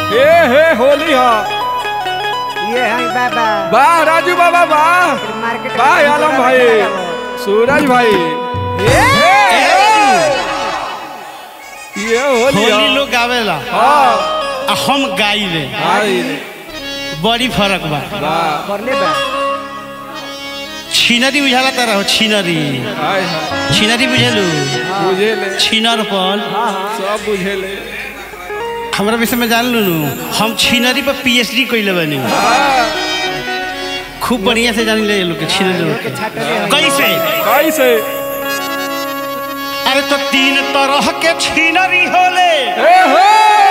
हे हे होली हा ये है बाबा वाह राजू बाबा वाह मार्केट वाह आलम भाई सूरज भाई हे ये होली होली हा लोग गावेला हाँ आ हम गाइले आई रे बड़ी फर्क बा वाह करले बा छिनरी बुझाला तर हो छिनरी हाय हाय छिनरी बुझेलू बुझे ले छिनर पर सब बुझे ले हमरा विषय में जान लू हम छिनरी पर पीएचडी कइले बानी हाँ खूब बढ़िया से जान ले लोग के छिनरी लोग के कैसे कैसे अरे तो तीन तरह के छिनरी होले हे हो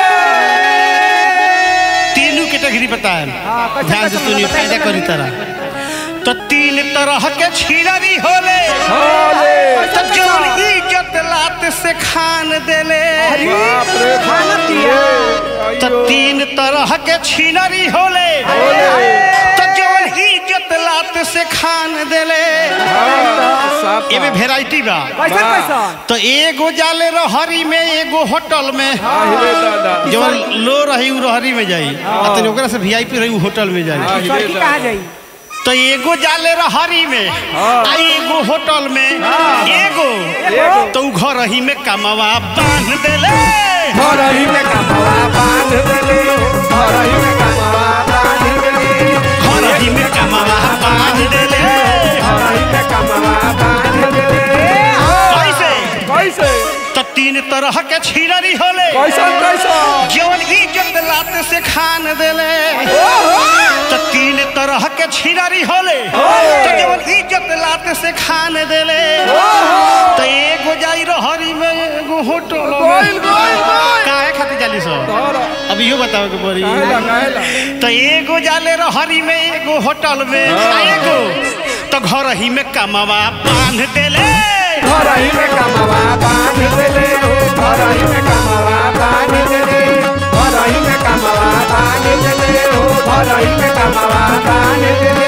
तीनों कैटेगरी पता है हाँ, कैसे- ध्यान से कैसे सुनिए बताइए, फायदा करी बताइए। तरह तो तीन तरह के छिनरी होले होले तो जौन इज्जत लात से खान देले बाप रे खाना दिया। तो अयो तीन तरह के छिनरी होले होले तो जौन इज्जत लात से खान देले हाँ, साफ एमे वेराइटी बा कैसे वाह। कैसा तो एगो जाले रहरी में एगो होटल में हिले दादा जवन लो रही उ रहरी में जाई आ तनी ओकरा से वीआईपी रही उ होटल में जाई हाँ, हिले सड़की दादा कहाँ जाई तो एगो जाले रहरी में हाँ। आ एगो होटल में एगो एगो। तो उ घर ही में कमवा बांध देले हरही में कमवा बांध देले हरही में कमवा बांध देले घर ही में कमवा बांध देले हरही में कमवा बांध देले कैसे कैसे तो तीन तरह के छिनरी होले कैसन कैसन जवन इज्जत लात से खान देले तो तीन तरह के छिनरी होले तो जवन इज्जत लात से खान देले तो एगो जाई रहरी में एगो होटल गोइल में गोइल गोइल काहे खातिर जाली सो धरा अब इहो बताओ के पड़ी काहेला काहेला तो एगो जाले रहरी में एगो होटल में आ एगो तो घर ही में कमवा बांध देले हरही में कमवा बांध देले हरही में कमवा बांध देले हरही में कमवा बांध देले हो हरही में कमवा बांध देले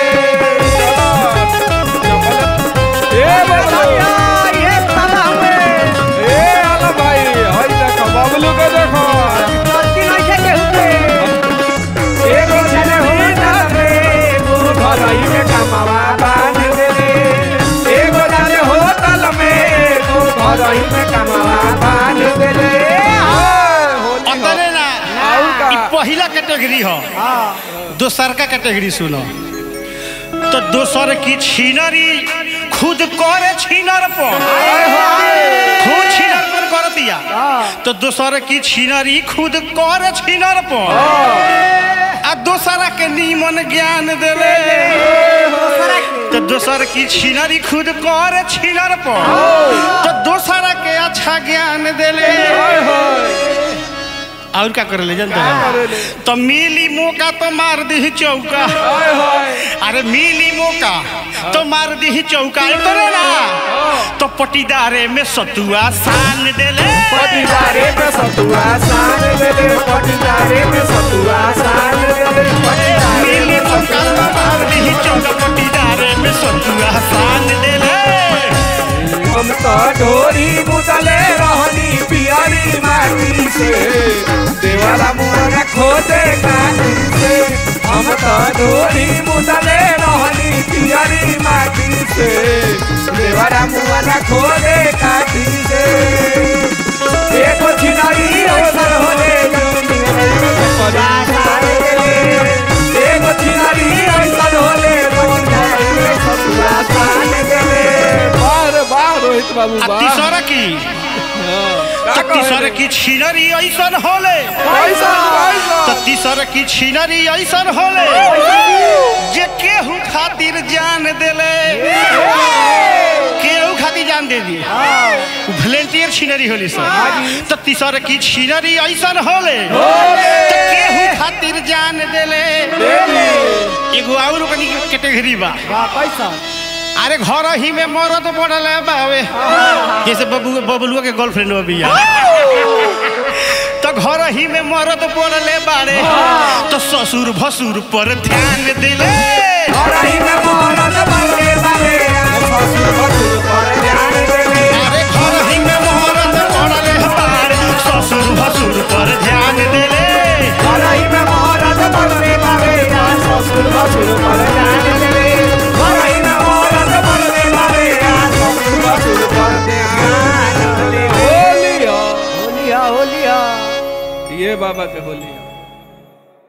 ए बाबा ये बाबा हमें ए आला भाई हई देखो बबलू के देखो गलती नहीं है केहू के एगो चले हो जावे एगो घरही में कमवा बांध देले एगो जाले होटल में एगो घरही में कमवा बांध देले हाय, होली हो। अंतरे ना और का? ई पहिला कैटेगरी हो दोसर का कैटेगरी सुनो तो दोसर की छीनरी खुद करे छीनर पर हाय, हाय। खुद छीनर पर कर दिया तो दोसर की छीनरी खुद करे छीनर पर आ दोसरा के नीमन ज्ञान देले तो दोसर की छीनरी खुद करे छीनर पर तो दोसरा के अच्छा ज्ञान देले हाय, हाय। और का करे ले जानते का हैं करेले? तो मिली मौका तो मार दी चौका हाय, हाय। अरे मिली मौका तो मार दी चौका तोरे ना तो पटीदारे में सतुआ सान देले पटीदारे में सतुआ सान देले पटीदारे में सतुआ सान देले पटीदारे मिली में मौका तो मार दी चौका पटीदारे में सतुआ सान देले हम तो ढोरी मुदले रहनी पियरी माटी से देवाला मुहर खोदे काटी से हम तो ढोरी मुदले रहनी पियरी माटी से देवाला मुहर खोदे काटी से एको छिनारी अवसर होले एगो छिनारी अवसर होले बार बार रोहित बाबू आ बार तीसरा की तो तीसरा की छीनरी ऐसन होले पैसा तो पैसा तीसरा की छीनरी ऐसन होले जे केहू खातिर जान देले केहू खातिर जान दे दिए वॉलेंटियर छीनरी होली सर तो तीसरा की छीनरी ऐसन होले तो केहू खातिर जान देले एगो और कनी कैटेगरी बा कैसा अरे घर ही में मरद पड़ल है बावे जैसे बबू बबलुआ के गर्लफ्रेंड बिया तो घर ही में मरद पड़ले बारे तो ससुर भसुर पर ध्यान दिले औरही में मोहरत बनले बारे ससुर भसुर पर ध्यान देले अरे घर ही में मरद पड़ले बारे ससुर भसुर पर ध्यान दिले औरही ए बाबा के होली